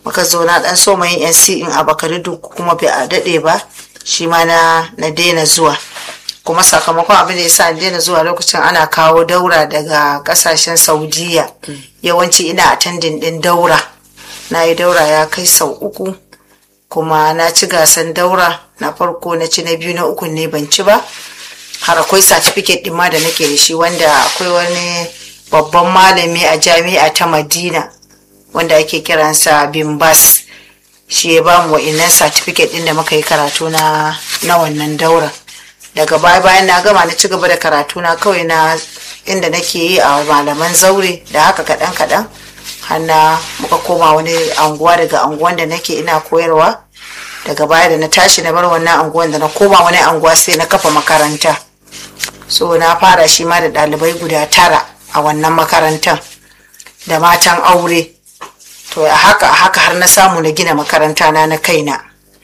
muka zo na dan so yin nc in a bakari kuma bai a daɗe ba shi ma na na daina zuwa kuma sakamakon abin da yasa daina zuwa lokacin ana kawo daura daga kasashen saudiya yawanci ina attending din daura na yi daura ya kai sau uku kuma na ci gasan daura na farko na ci na biyu na uku ne ban ci ba har akwai certificate ɗin ma da nake da shi wanda akwai wani babban malami a jami'a ta madina wanda ake kiransa bimbas shi ya ba mu wa'innan certificate ɗin da muka yi karatu na na wannan daura daga baya bayan na gama na ci gaba da karatu na kawai na inda nake yi a malaman zaure da haka kaɗan kaɗan hanna muka koma wani anguwa daga anguwan da nake ina koyarwa daga baya da na tashi na bar wannan anguwan da na koma wani anguwa sai na kafa makaranta so na fara shi ma da ɗalibai guda tara a wannan makarantar da matan aure to a haka a haka har na samu na gina makaranta na na kaina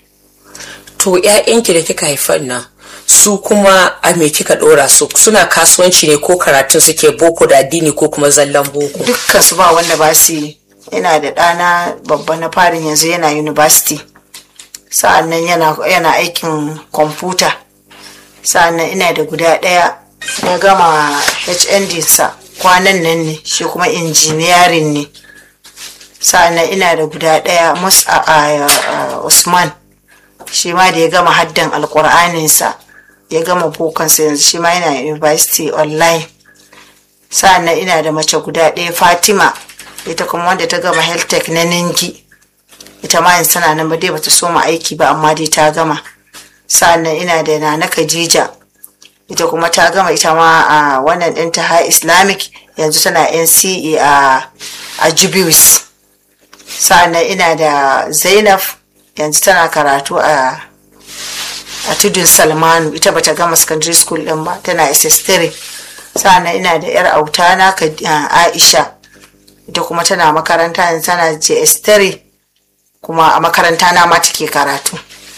to 'ya'yanki da kika haifar nan su kuma a me kika dora su suna kasuwanci ne ko karatun suke boko da addini ko kuma zallan boko dukkan su ba wanda ba su yi ina da ɗana babba na farin yanzu yana university sa'annan yana, yana aikin kwamfuta sa'annan ina da guda ɗaya ya gama hnd sa kwanan nan ne shi kuma injiniyarin ne sa'annan ina da guda ɗaya musa a usman shi ma da ya gama haddan alkur'aninsa ya gama bokansa yanzu shi ma yana university online sa'annan ina da mace guda ɗaya fatima ita kuma wanda ta gama health tech na ningi ita ma yanzu tana nan ba dai bata soma aiki ba amma dai ta gama sa'annan ina da nana khadija ita kuma ta gama ita ma a wannan ɗin ta high islamic yanzu tana nce a a jubius sa'annan ina da zainab yanzu tana karatu a a tudun salmanu ita bata gama secondary school din ba tana ss3 sa'annan ina da yar autana aisha ita kuma tana makaranta yanzu tana js3 kuma a makaranta na ma take karatu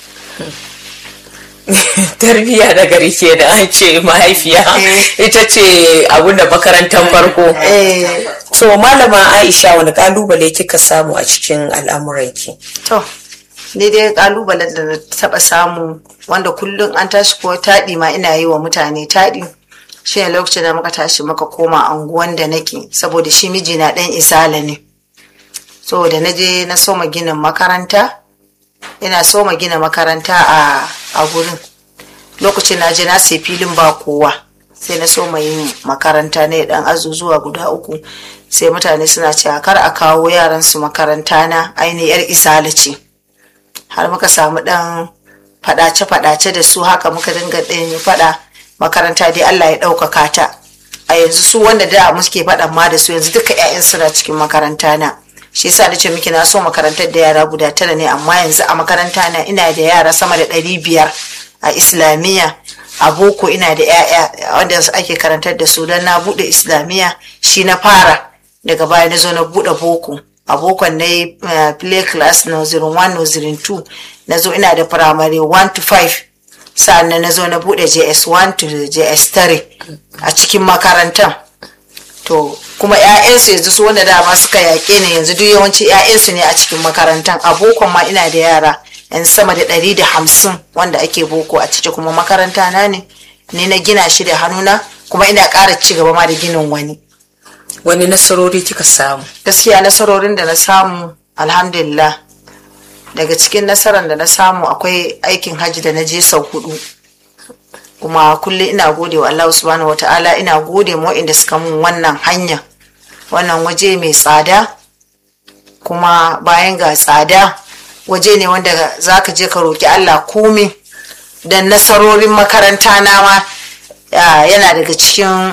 tarbiyya da gari ke da an ce mahaifiya ita ce abinda makarantar farko to malama aisha wani kalubale kika samu a cikin al'amuranki to ni dai kalubalen da na taba samu wanda kullum an tashi ko taɗi ma ina yi wa mutane taɗi shi ne lokacin da muka tashi muka koma anguwan da nake saboda shi mijina ɗan isala ne so da na je na soma ginin makaranta ina soma gina makaranta a a gurin lokacin na je na sai filin ba kowa sai na soma yin makaranta ne dan azuzuwa guda uku sai mutane suna cewa kar a kawo yaran su makaranta na ainihin yar isala ce har muka samu dan fadace-fadace da su haka muka dinga ɗin fada makaranta dai Allah ya ɗaukaka ta a yanzu su wanda da muke faɗan ma da su yanzu duka 'ya'yan suna cikin makaranta na shi yasa da ce miki na so makarantar da yara guda tara ne amma yanzu a makaranta na ina da yara sama da ɗari biyar a islamiyya a boko ina da 'ya'ya wanda ake karantar da su don na buɗe islamiyya shi na fara daga baya na zo na buɗe boko a bokon na yi play class nursery 1 nursery 2 na zo ina da primary 1 to 5 sa'annan na zo na bude js1 to js3 a cikin makarantar to kuma 'ya'yansu yanzu su wanda dama suka yaƙe ne yanzu duk yawanci 'ya'yansu ne a cikin makarantar a bokon ma ina da yara yan sama da ɗari da hamsin wanda ake boko a ciki kuma makaranta na ne ni na gina shi da hannuna kuma ina ƙara ci gaba ma da ginin wani wani nasarori kika samu gaskiya nasarorin da na samu alhamdulillah daga cikin nasarar da na samu akwai aikin hajji da na je sau hudu kuma kullum ina gode wa Allah subhanahu wata'ala ina gode ma inda suka mun wannan hanya wannan waje mai tsada kuma bayan ga tsada waje ne wanda za ka je ka roki Allah komi da nasarorin makaranta na ma yana daga cikin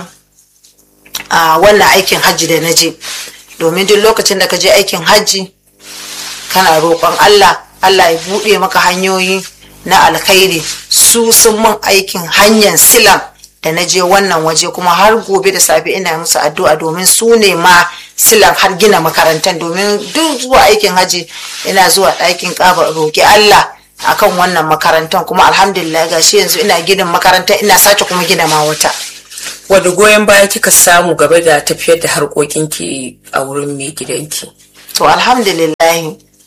wannan aikin hajji da na je domin duk lokacin da ka je aikin hajji kana roƙon Allah Allah ya buɗe maka hanyoyi na alkhairi su sun mun aikin hanyar silan da na je wannan waje kuma har gobe da safe ina musu addu'a domin su ne ma silan har gina makarantar domin duk zuwa aikin hajji ina zuwa ɗakin ƙaba roƙi Allah akan wannan makarantar kuma alhamdulillah gashi yanzu ina ginin makaranta ina sake kuma gina ma wata wani goyon baya kika samu game da tafiyar da harkokinki a wurin mai gidanki to alhamdulillah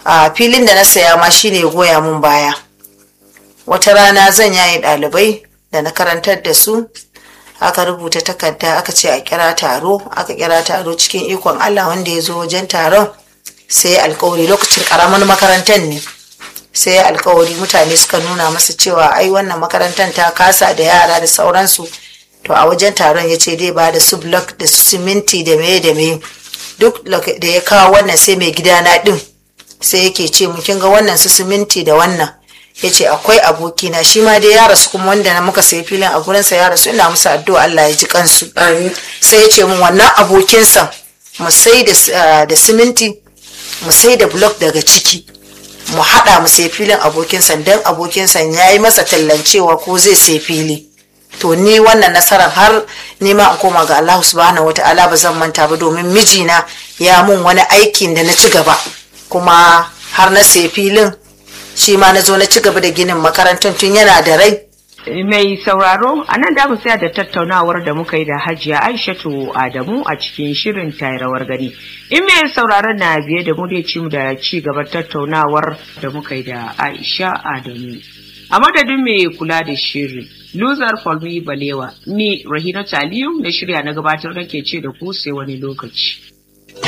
a filin da na saya ma shine goya mun baya wata rana zan yaye ɗalibai da na karantar da su aka rubuta takarda aka ce a kira taro aka kira taro cikin ikon allah wanda ya zo wajen taron sai alkawari lokacin karamin makarantar ne sai alkawari mutane suka nuna masa cewa ai wannan makarantar ta kasa da yara da sauransu to a wajen taron ya ce dai ba da su block da su siminti da meye da meye duk da ya kawo wannan sai mai gidana din sai yake ce mu kin ga wannan su siminti da wannan ya ce akwai abokina shi ma dai ya rasu kuma wanda na muka sayi filin a gurinsa ya rasu ina musu addu'a Allah ya ji kansu sai ya ce mun wannan abokinsa mu sai da siminti mu sai da block daga ciki mu haɗa mu sai filin abokinsa don abokinsa ya yi masa tallancewa ko zai sai fili to ni wannan nasarar har nema in koma ga Allah subhanahu wa ta'ala ba zan manta ba domin mijina ya mun wani aikin da na ci gaba kuma har na sai filin shi ma na zo na ci gaba da ginin makarantar tun yana da rai mai sauraro a nan da mu tsaya da tattaunawar da muka yi da hajiya aishatu adamu a cikin shirin rawar gani in mai sauraron na biye da mu dai ci mu da ci gaban tattaunawar da muka yi da aisha adamu a madadin mai kula da shirin luzar falmi balewa ni rahina taliyu na shirya na gabatar nake ce da ku sai wani lokaci